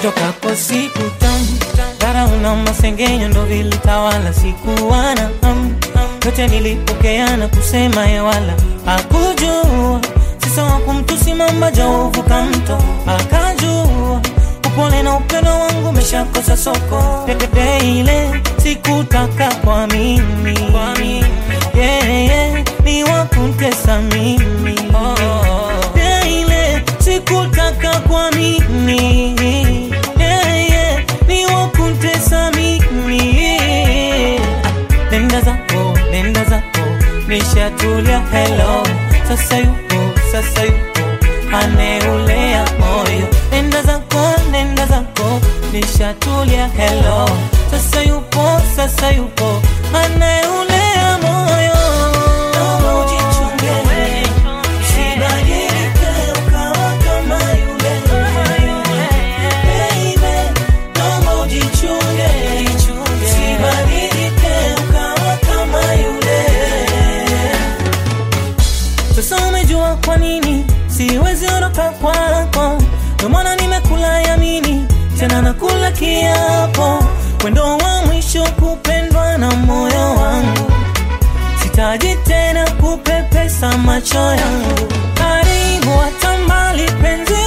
nitokapo siku tamu dharau na masengenyo ndo vilitawala sikuwana hamu yote nilipokeana kusema ye wala hakujua sisa wa kumtusi mamba jauvuka mto akajua upole na upendo wangu umeshakosa soko pepepe ile sikutaka kwa mimi yeah, yeah, ni wakuntesa mimi yeah, ile sikutaka kwa mimi yeah, yeah, ni wakuntesa mimi nenda zako nenda zako nishatulia hello sasa yupo sasa yupo aneulea moyo nenda zako nenda zako nishatulia hello sasa yupo sasa yupo aneulea moyo Naomba ujichunge, usibadilike ukawa kama yule. Baby, naomba ujichunge, usibadilike ukawa kama yule. Sasa umejua kwa nini siwezi ondoka kwako, ndio maana nimekula yamini tena nakula kiapo, wendo wa mwisho kupendwa na moyo wangu, sitaji tena kupepesa macho yangu. Karibu hata mbali penzi